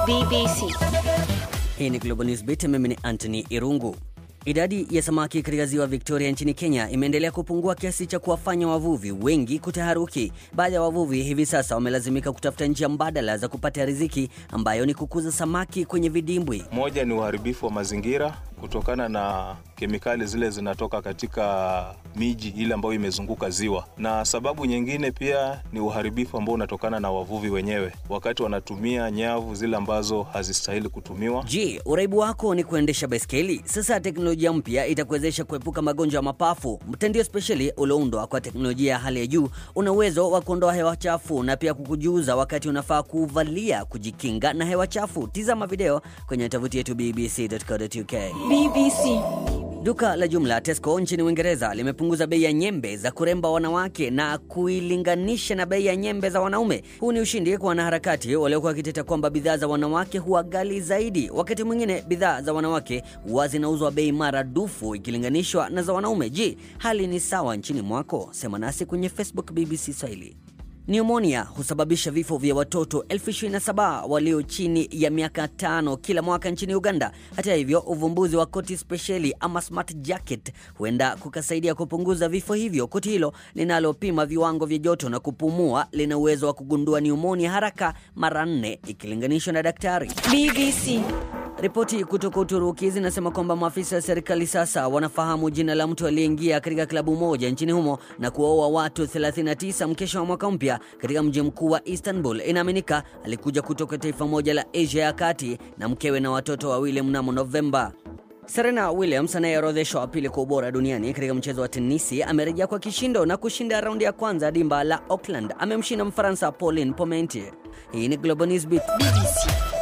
BBC. Hii ni Global News Beat, mimi ni Anthony Irungu. Idadi ya samaki katika ziwa Victoria nchini Kenya imeendelea kupungua kiasi cha kuwafanya wavuvi wengi kutaharuki. Baadhi ya wavuvi hivi sasa wamelazimika kutafuta njia mbadala za kupata riziki ambayo ni kukuza samaki kwenye vidimbwi. Moja ni uharibifu wa mazingira kutokana na kemikali zile zinatoka katika miji ile ambayo imezunguka ziwa, na sababu nyingine pia ni uharibifu ambao unatokana na wavuvi wenyewe wakati wanatumia nyavu zile ambazo hazistahili kutumiwa. Je, uraibu wako ni kuendesha baiskeli? Sasa teknolojia mpya itakuwezesha kuepuka magonjwa ya mapafu. Mtandio spesheli ulioundwa kwa teknolojia ya hali ya juu una uwezo wa kuondoa hewa chafu na pia kukujuza wakati unafaa kuvalia kujikinga na hewa chafu. Tizama video kwenye tovuti yetu bbc.co.uk. BBC. Duka la jumla Tesco nchini Uingereza limepunguza bei ya nyembe za kuremba wanawake na kuilinganisha na bei ya nyembe za wanaume. Huu ni ushindi kwa wanaharakati waliokuwa wakiteta kwamba bidhaa za wanawake huwa ghali zaidi. Wakati mwingine bidhaa za wanawake huwa zinauzwa bei maradufu ikilinganishwa na za wanaume. Je, hali ni sawa nchini mwako? Sema nasi kwenye Facebook BBC Swahili. Pneumonia husababisha vifo vya watoto elfu 27 walio chini ya miaka tano kila mwaka nchini Uganda. Hata hivyo, uvumbuzi wa koti spesheli ama smart jacket huenda kukasaidia kupunguza vifo hivyo. Koti hilo linalopima viwango vya joto na kupumua lina uwezo wa kugundua pneumonia haraka mara nne ikilinganishwa na daktari. BBC. Ripoti kutoka Uturuki zinasema kwamba maafisa wa serikali sasa wanafahamu jina la mtu aliyeingia katika klabu moja nchini humo na kuwaua watu 39 mkesha wa mwaka mpya katika mji mkuu wa Istanbul. Inaaminika alikuja kutoka taifa moja la Asia ya kati na mkewe na watoto wawili mnamo Novemba. Serena Williams anayeorodheshwa wa pili kwa ubora duniani katika mchezo wa tenisi amerejea kwa kishindo na kushinda raundi ya kwanza dimba la Auckland. Amemshinda Mfaransa Pauline Parmentier. Hii ni Global News Beat. BBC.